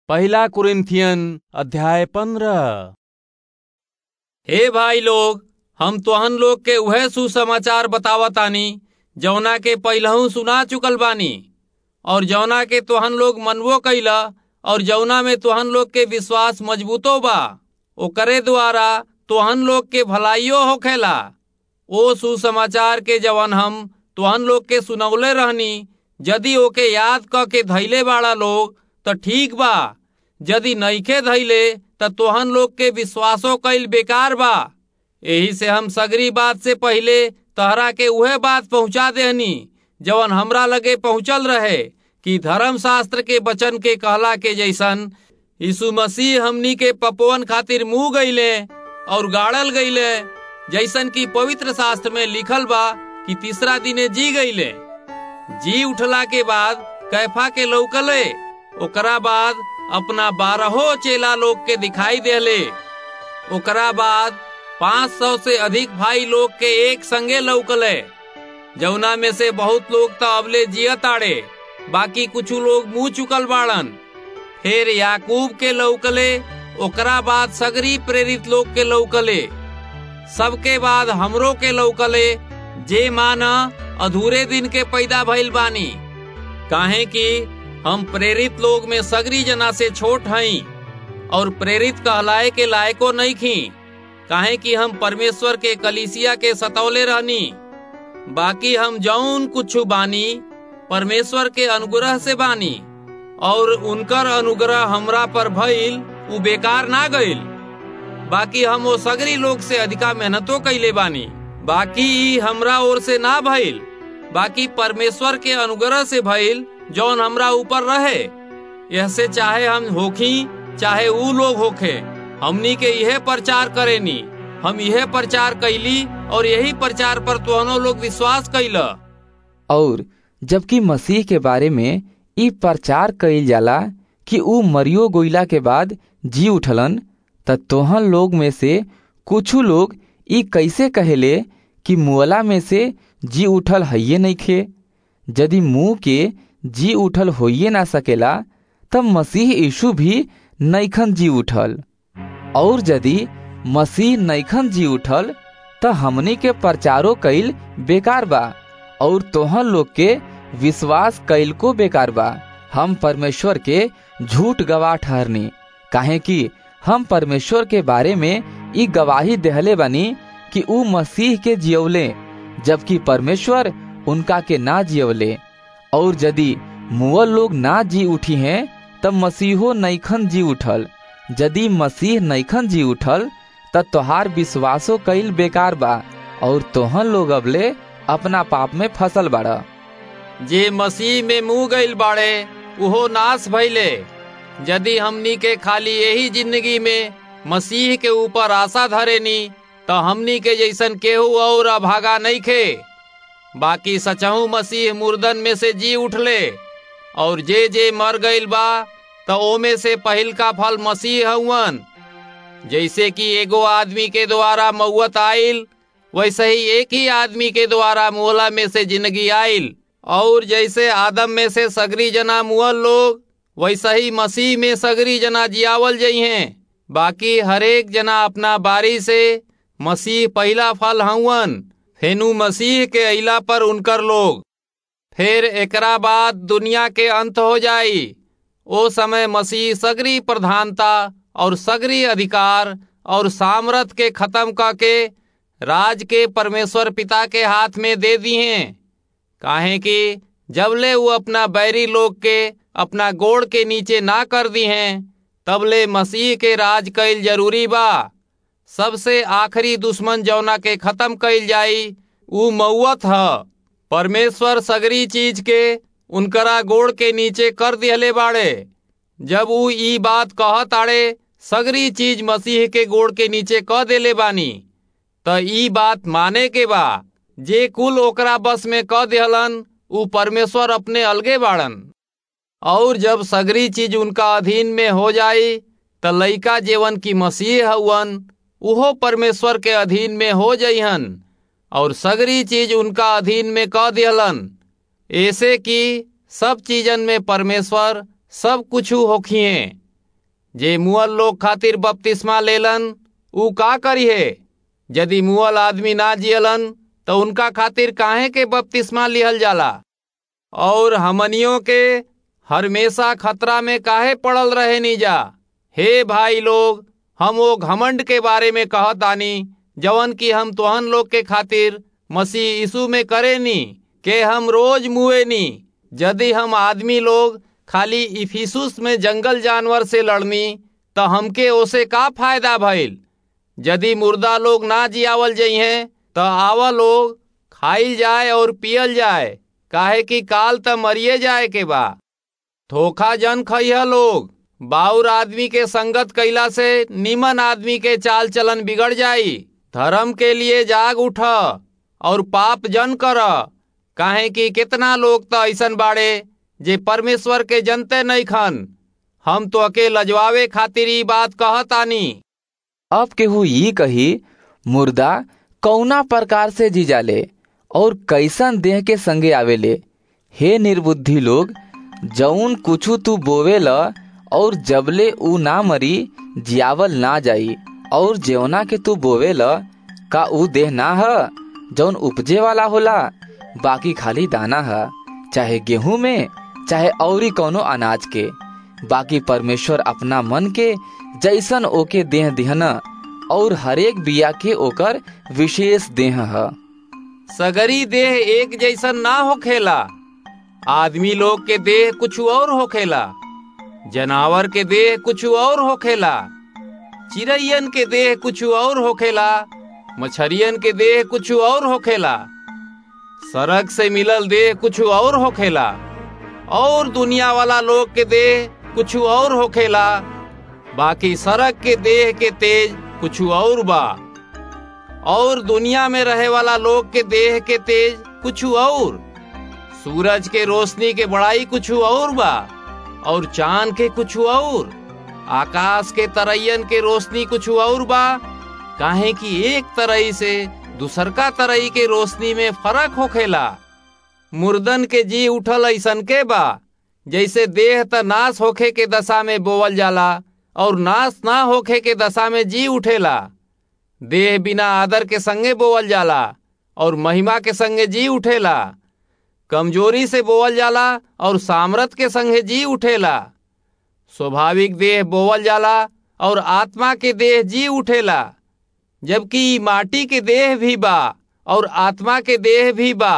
पहला कुरिन्थियन अध्याय पंद्रह हे भाई लोग हम तोहन लोग के उहे सुसमाचार बतावतानी जौना के पहिलहू सुना चुकल बानी और जौना के तोहन लोग मनबो कैला और जौना में तोहन लोग के विश्वास मजबूतो बा ओकरे द्वारा तोहन लोग के भलाइयो होखेला ओ सुसमाचार के जवन हम तोहन लोग के सुनौले रहनी यदि ओके याद क के धैले बाड़ा लोग त ठीक बा यदि नइखे धैले त तोहन लोग के विश्वासो कईल बेकार बा एही से हम सगरी बात से पहिले तहरा के उहे बात पहुंचा देहनी जवन हमरा लगे पहुंचल रहे कि धर्म शास्त्र के वचन के कहला के जैसन यीशु मसीह हमनी के पपवन खातिर मुंह गईले और गाड़ल गईले जैसन कि पवित्र शास्त्र में लिखल बा कि तीसरा दिने जी गईले जी उठला के बाद कैफा के लौकले ओकरा बाद अपना बारहो चेला लोग के दिखाई देले ओकरा बाद पाँच सौ से अधिक भाई लोग के एक संगे लौकले जौना में से बहुत लोग तो अबले जियत आड़े बाकी कुछ लोग मुंह चुकल बाड़न फिर याकूब के लौकले ओकरा बाद सगरी प्रेरित लोग के लौकले सबके बाद हमरो के लौकले जे माना अधूरे दिन के पैदा भइल बानी काहे कि हम प्रेरित लोग में सगरी जना से छोट हई और प्रेरित कहलाए के लायको नहीं खी काहे कि हम परमेश्वर के कलिसिया के सतौले रहनी बाकी हम जौन कुछ बानी परमेश्वर के अनुग्रह से बानी और उनकर अनुग्रह हमरा पर भइल उ बेकार ना गइल बाकी हम वो सगरी लोग से अधिका मेहनतो कैले बानी बाकी ई हमरा ओर से ना भइल बाकी परमेश्वर के अनुग्रह से भइल जौन हमरा ऊपर रहे यह से चाहे हम होखी चाहे ऊ लोग होखे हमनी के यह प्रचार करेनी हम यह प्रचार कैली और यही प्रचार पर तोहनो लोग विश्वास कैला और जबकि मसीह के बारे में ई प्रचार कइल जाला कि ऊ मरियो गोइला के बाद जी उठलन त तोहन लोग में से कुछ लोग ई कैसे कहेले कि मुअला में से जी उठल हइये नइखे यदि मुंह के जी उठल होइए ना सकेला तब मसीह यीशु भी नैखन जी उठल और यदि मसीह नैखन जी उठल त हमनी के प्रचारो कईल बेकार बा और तोहन लोग के विश्वास कईल को बेकार बा हम परमेश्वर के झूठ गवाह ठहरनी काहे कि हम परमेश्वर के बारे में ई गवाही देहले बानी कि ऊ मसीह के जियवले जबकि परमेश्वर उनका के ना जियवले और यदि मुअल लोग ना जी उठी हैं तब मसीहो नैखन जी उठल यदि मसीह नैखन जी उठल तब तोहार विश्वासो कईल बेकार बा और तोहन लोग अबले अपना पाप में फसल बाड़ा जे मसीह में मुंह गईल बाड़े उहो नाश भइले यदि हमनी के खाली यही जिंदगी में मसीह के ऊपर आशा धरेनी तो हमनी के जैसन केहू और अभागा नहीं खे बाकी सचहू मसीह मुर्दन में से जी उठले और जे जे मर गईल बा तो ओमे से पहिल का फल मसीह हउवन जैसे कि एगो आदमी के द्वारा मौत आइल वैसे ही एक ही आदमी के द्वारा मोहला में से जिंदगी आइल और जैसे आदम में से सगरी जना मुअल लोग वैसे ही मसीह में सगरी जना जियावल जई हैं बाकी हरेक जना अपना बारी से मसीह पहला फल हउवन फेनु मसीह के अइला पर उनकर लोग फिर एकरा बाद दुनिया के अंत हो जाई ओ समय मसीह सगरी प्रधानता और सगरी अधिकार और सामर्थ के खत्म करके राज के परमेश्वर पिता के हाथ में दे दी हैं काहे कि जबले वो अपना बैरी लोग के अपना गोड़ के नीचे ना कर दी हैं तबले मसीह के राज कैल जरूरी बा सबसे आखिरी दुश्मन जौना के खत्म कैल जाई ऊ मऊत ह परमेश्वर सगरी चीज के उनकरा गोड़ के नीचे कर दिहले बाड़े जब ऊ ई बात कहत आड़े सगरी चीज मसीह के गोड़ के नीचे कह देले बानी त ई बात माने के बा जे कुल ओकरा बस में कह दिहलन ऊ परमेश्वर अपने अलगे बाड़न और जब सगरी चीज उनका अधीन में हो जाई त लइका जेवन की मसीह हउवन उहो परमेश्वर के अधीन में हो जइहन और सगरी चीज उनका अधीन में कह दिहलन ऐसे कि सब चीजन में परमेश्वर सब कुछ होखिए जे मुअल लोग खातिर बपतिस्मा लेलन ऊ का करी है यदि मुअल आदमी ना जियलन तो उनका खातिर काहे के बपतिस्मा लिहल जाला और हमनियों के हमेशा खतरा में काहे पड़ल रहे नीजा हे भाई लोग हम वो घमंड के बारे में कहत आनी जवन की हम तोहन लोग के खातिर मसीह यीशु में करे नी के हम रोज मुए नी यदि हम आदमी लोग खाली इफिसुस में जंगल जानवर से लड़नी तो हमके ओसे का फायदा भइल यदि मुर्दा लोग ना जियावल जइहे तो आवा लोग खाइल जाए और पियल जाए काहे कि काल त मरिए जाए के बा धोखा जन खइह लोग बाउर आदमी के संगत कैला से निमन आदमी के चाल चलन बिगड़ जाई धर्म के लिए जाग उठ और पाप जन कर काहे कि कितना लोग तो ऐसन बाड़े जे परमेश्वर के जनते नहीं खन हम तो अके लजवावे खातिर ई बात कहतानी अब केहू ई कही मुर्दा कौना प्रकार से जी जाले और कैसन देह के संगे आवेले हे निर्बुद्धि लोग जौन कुछु तू बोवेल और जबले ऊ ना मरी जियावल ना जाई और जेवना के तू बोवेल का ऊ देह ना ह जौन उपजे वाला होला बाकी खाली दाना ह चाहे गेहूं में चाहे औरी कौनो अनाज के बाकी परमेश्वर अपना मन के जैसन ओके देह दिहना और हरेक बिया के ओकर विशेष देह ह सगरी देह एक जैसन ना होखेला आदमी लोग के देह कुछ और होखेला जनावर के देह कुछ और होखेला चिड़ैयन के देह कुछ और होखेला मछरियन के देह कुछ और होखेला सड़क से मिलल देह कुछ और होखेला और दुनिया वाला लोग के देह कुछ और होखेला बाकी सड़क के देह के तेज कुछ और बा और दुनिया में रहे वाला लोग के देह के तेज कुछ और सूरज के रोशनी के बड़ाई कुछ और बा और चांद के कुछ और आकाश के तरैयन के रोशनी कुछ और बा काहे कि एक तरई से दूसर का तरई के रोशनी में फर्क होखेला मुर्दन के जी उठल ऐसन के बा जैसे देह त नाश होखे के दशा में बोवल जाला और नाश ना होखे के दशा में जी उठेला देह बिना आदर के संगे बोवल जाला और महिमा के संगे जी उठेला कमजोरी से बोवल जाला और सामर्थ के संगे जी उठेला स्वाभाविक देह बोवल जाला और आत्मा के देह जी उठेला जबकि माटी के देह भी बा और आत्मा के देह भी बा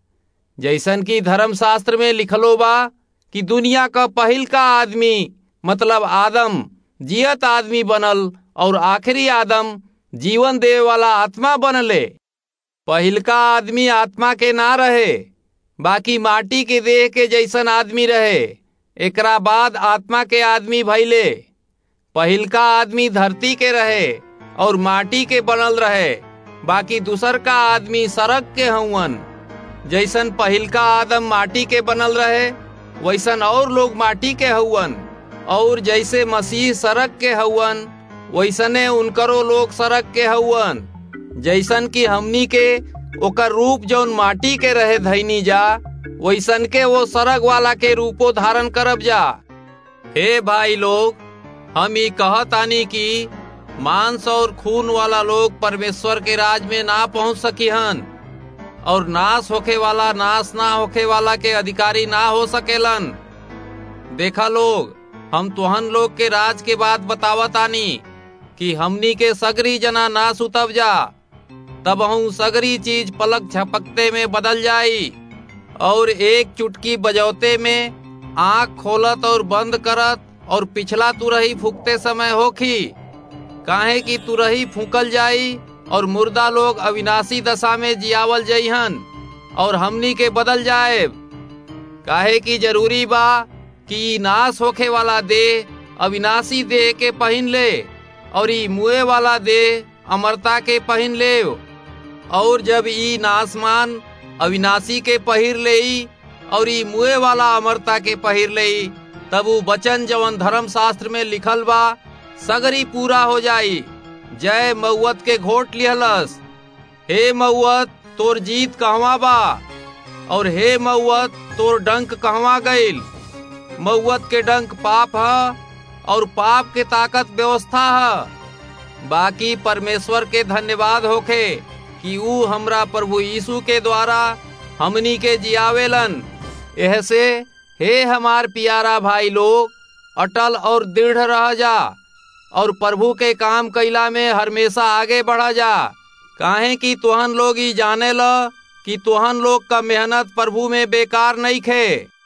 जैसन की धर्मशास्त्र में लिखलो बा कि दुनिया का पहिल का आदमी मतलब आदम जियत आदमी बनल और आखिरी आदम जीवन देवे वाला आत्मा बनले पहिलका आदमी आत्मा के ना रहे बाकी माटी के देह के जैसन आदमी रहे एकरा बाद आत्मा के आदमी भैले पहिलका आदमी धरती के रहे और माटी के बनल रहे बाकी दूसर का आदमी सड़क के हवन जैसन पहिलका आदम माटी के बनल रहे वैसन और लोग माटी के हवन और जैसे मसीह सड़क के हवन वैसने उनकरो लोग सड़क के हवन जैसन कि हमनी के ओकर रूप जौन माटी के रहे धैनी जा वैसन के वो सड़क वाला के रूपो धारण करब जा हे भाई लोग हम ई कहतानी कि मांस और खून वाला लोग परमेश्वर के राज में ना पहुंच सकी हन और नाश होखे वाला नाश ना होखे वाला के अधिकारी ना हो सकेलन देखा लोग हम तुहन लोग के राज के बात बतावतानी कि हमनी के सगरी जना ना सुतब जा तब हूँ सगरी चीज पलक झपकते में बदल जाई और एक चुटकी बजौते में आंख खोलत और बंद करत और पिछला तुरही फूकते समय होखी काहे कि तुरही फूकल जाई और मुर्दा लोग अविनाशी दशा में जियावल जइहन और हमनी के बदल जाए काहे कि जरूरी बा कि नाश होखे वाला देह अविनाशी देह के पहन ले और ई मुए वाला देह अमरता के पहन ले और जब ई नासमान अविनाशी के पहिर ले और ई मुए वाला अमरता के पहिर ले तब ऊ वचन जवन धर्म शास्त्र में लिखल बा सगरी पूरा हो जाई जय मऊत के घोट लिहलस हे मऊत तोर जीत कहवा बा और हे मऊत तोर डंक कहवा गईल मऊत के डंक पाप ह और पाप के ताकत व्यवस्था है बाकी परमेश्वर के धन्यवाद होखे कि ऊ हमरा प्रभु यीशु के द्वारा हमनी के जियावेलन एह से हे हमार प्यारा भाई लोग अटल और दृढ़ रह जा और प्रभु के काम कैला में हमेशा आगे बढ़ा जा काहे कि तुहन लोग ही जाने ल कि तुहन लोग का मेहनत प्रभु में बेकार नहीं खे